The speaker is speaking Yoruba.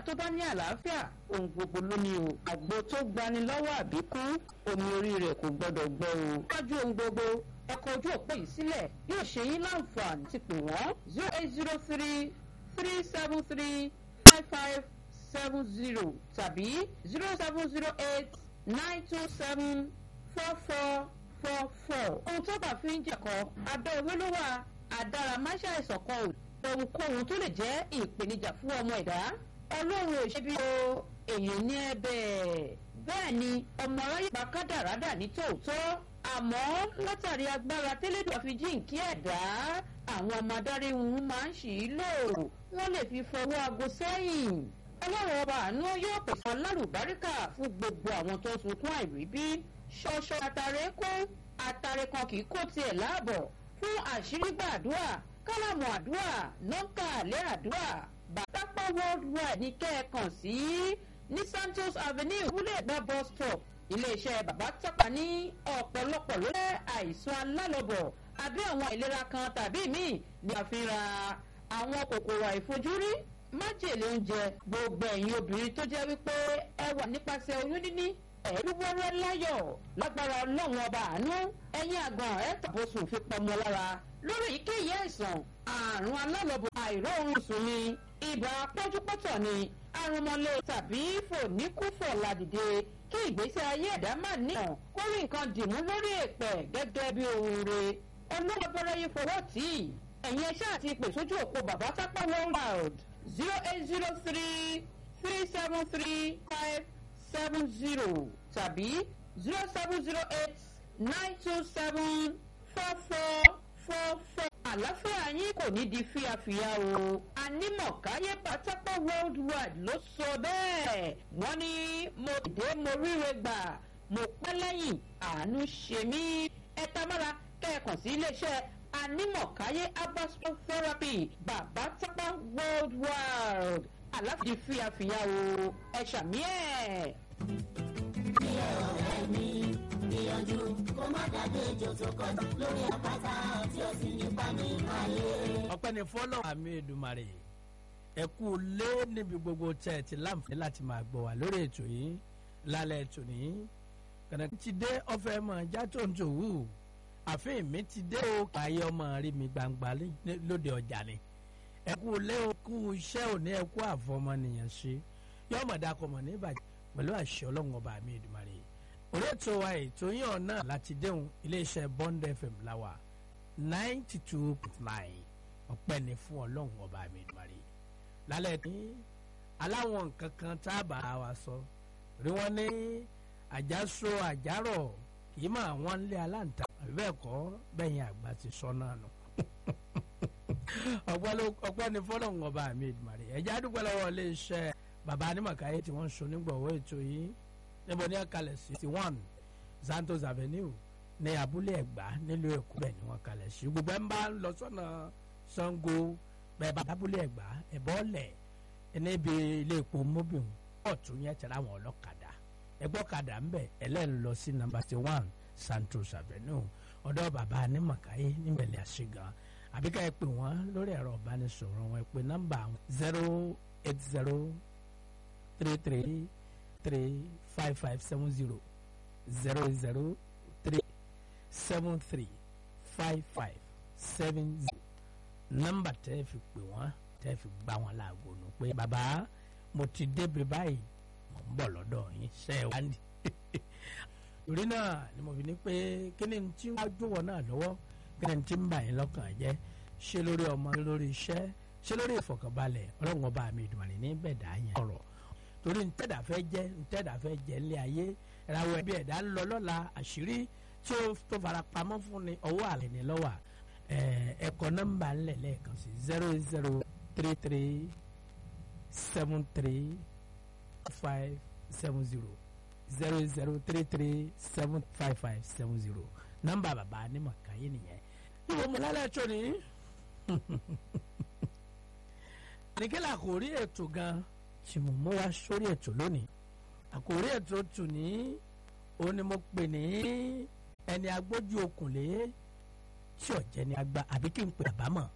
tó bá ní àlàáfíà ohun gbogbo ló ní o àgbo tó gbani lọ́wọ́ àbíkú omi orí rẹ̀ kò gbọ́dọ̀ gbọ́ o. wájú ohun gbogbo ẹ̀kọ́ ojú òpó yìí sílẹ̀ yóò ṣe yín láǹfààní ti pè wọ́n zero eight zero three three seven three five five seven zero tàbí zero seven zero eight nine two seven four four four four. ohun tó bá fi ń jẹ̀kọ́ abẹ́ ewé ló wà àdáramáṣá ìsọ̀kan ò ohunkóhun tó lè jẹ́ ìpèníjà fún ọmọ ẹ̀dá ọlọ́run ò ṣe bí o èèyàn ní ẹ̀bẹ̀ bẹ́ẹ̀ ni ọmọ aráyé bá kádàrádà ní tòótọ́ àmọ́ látàrí agbára tẹ́lẹ̀dọ̀ fi jíǹkí ẹ̀dá àwọn ọmọ adarí wọn máa ń ṣì í lò wọ́n lè fi fọwọ́ aago sẹ́yìn ọlọ́run ọba àánú yóò pèsè alárùbáríkà fún gbogbo àwọn tó ń sunkún àìríbí ṣọṣọ àtàrẹ kó àtàrẹ kan kì í kó tiẹ̀ láàbọ̀ fún àṣírí gbàdúrà kálámù àdúrà nọ́ńkà àlẹ́ àdúrà bàtàpá worldwide ní kẹ́ẹ̀kan sí ní santos avenue wúlẹ̀gbà bus stop iléeṣẹ́ bàbá tọ́pa ní ọ̀pọ̀lọpọ̀ ló jẹ́ àìsàn alálọ́bọ̀ àbí àwọn àìlera kan tàbí míì ní àfihàn àwọn kòkòrò àìfojúrí májèlé oúnjẹ gbogbo ẹ̀yin obìnrin tó jẹ́ wípé ẹ wà nípasẹ̀ oyún níní ẹ̀rú wẹ́rẹ́ láyọ̀ lágbára ọlọ́run ọba àánú ẹ̀yin àgbọ̀n ẹ̀ tàbósùn fi pọmọ lára lórí èyíkéyìí àìsàn àrùn alálọ́bọ̀ àìróorun sùn ni ibà pọ́júpọ́tọ̀ ni arúmọlé tàbí fòníkúfọ̀ ládìde kí ìgbésí ayé ẹ̀dá má níyàn kó rí nǹkan dìmú lórí èpẹ̀ gẹ́gẹ́ bí ohun re olóògbé yìí fọwọ́ tì í ẹ̀yin ẹṣẹ́ àti ìpè sójú òpó bàbá tápá world zero eight zero three three seven three five seven zero tàbí zero seven zero eight nine two seven four four four four. àlàáfíà yín kò ní di fíafíà o anímọ̀káyé pátápá worldwide ló sọ bẹ́ẹ̀ wọ́n ní mo dé mo ríre gbà mo pẹ́ lẹ́yìn àánú ṣe mí ẹ tamára kẹ́ẹ̀kan sí iléeṣẹ́ anímọ̀káyé abasco therapy bàbá tápá worldwide àlàáfíà di fíafíà o ẹ ṣàmì ẹ̀. bí ọ̀rẹ́ mi gbìyànjú kó má dàgbé ejò tó kọjú lórí àpáta tí ó sì nípa nínú ayé. ọpẹ́ ni fọ́lọ́ àmì ìdùmarè ẹ kú lé níbi gbogbo tẹ́ ẹ ti láǹfààní láti máa gbọ́ wá lórí ètò yìí lálẹ́ ètò ní kànáà ti dé ọ̀fẹ́ mọ̀ já tó ń tòwú àfihàn mi ti dé o ayé ọmọ rí mi gbangba lóde ọjà ni ẹ kú lé o kú iṣẹ́ òní ẹ kú àfọmọnìyàn ṣe yọmọdé akọmọ ní ìbàjẹ́ pẹ̀lú àṣẹ ọlọ́run ọba àmì ìdùmarè orí ètò wa ètò yín ọ̀nà láti déhùn iléeṣẹ́ bond fm láwà ninety two point nine ọpẹ́ ni fún ọlọ́run ọba mi ìdùmarè lálẹ́ tí aláwọn nǹkan kan tá a bá wa sọ rí wọn ní àjàsọ àjàrọ̀ kì í máa wọ́n lé aláǹtà àbí bẹ́ẹ̀ kọ́ bẹ́yìn àgbà ti sọ náà nù ọpẹ́ ni fọlọ́run ọba mi ìdùmarè ẹ̀já dúpẹ́ lọ́wọ́ iléeṣẹ́ bàbá anímọ̀káyé tí wọ́n ń so nígbọ̀wọ́ ètò yìí níbo ní àkàlẹ̀ sixty one santos avenue ní abúlé ẹ̀gbá nílùú èkó bẹ́ẹ̀ ni wọ́n kalẹ̀ sí gbogbo ẹ̀ ń bá lọ sọ́nà sango bẹ́ẹ̀ bá abúlé ẹ̀gbá ẹ̀bọ́ lẹ̀ níbi ilé epo mobil ọ̀tún yẹn tẹ̀lé àwọn ọlọ́kadà ẹgbọ́kadà ń bẹ̀ ẹlẹ́nu lọ sí number sixty one santos avenue ọ̀dọ̀ bàbá anímọ̀káyé níbẹ̀lẹ̀ àṣegan àbíká ẹ pè wọ́n lórí ẹ̀rọ ìbánisọ̀rọ̀ wọn ẹ pè nọ́mbà zero eight zero three three three five five seven zero zero zero three seven three five five seven zero nọ́mbà tẹ́ fi pè wọ́n tẹ́ fi gbá wọn láago nù pé bàbá mo ti débi báyìí mo ń bọ̀ lọ́dọ̀ yín ṣe é wá ní. torí náà ni mo fi ní pé kí ni tí wọ́n á jọ̀wọ́ náà lọ́wọ́ kí ni tí ń bà yín lọ́kàn jẹ́ ṣé lórí ọmọ lórí iṣẹ́ ṣé lórí ìfọ̀kànbalẹ̀ ọlọ́run ọba mi ìdùnnú ní bẹ̀dá yẹn ọ̀rọ̀ torí ntẹ́dà fẹ́ jẹ́ ntẹ́dà fẹ́ jẹ́ ńlẹ̀ ayé ìràwọ̀ ẹ̀bí ẹ̀dá ń lọ lọ́la àṣírí tí ó tó fara pamọ́ fún ni ọwọ́ àlẹ́ ní lọ́wọ́ ẹ̀kọ́ nọ́mbà ńlẹ̀ lẹ́ẹ̀kan sí zero zero three three seven three five seven zero zero zero three three seven five five seven zero nọ́mbà bàbá Anímọ̀káyé nìyẹn ìwọ mo lálẹ́ tó ní. àníkẹ́lẹ́ àkòrí ètò gan-an tí mo mú wá sórí ètò lónìí àkòrí ètò tù ní òun ni mo pè ní ẹni agbójú okùnlé tí ọ̀jẹ̀ ni agba àbí kí n pè àbámọ̀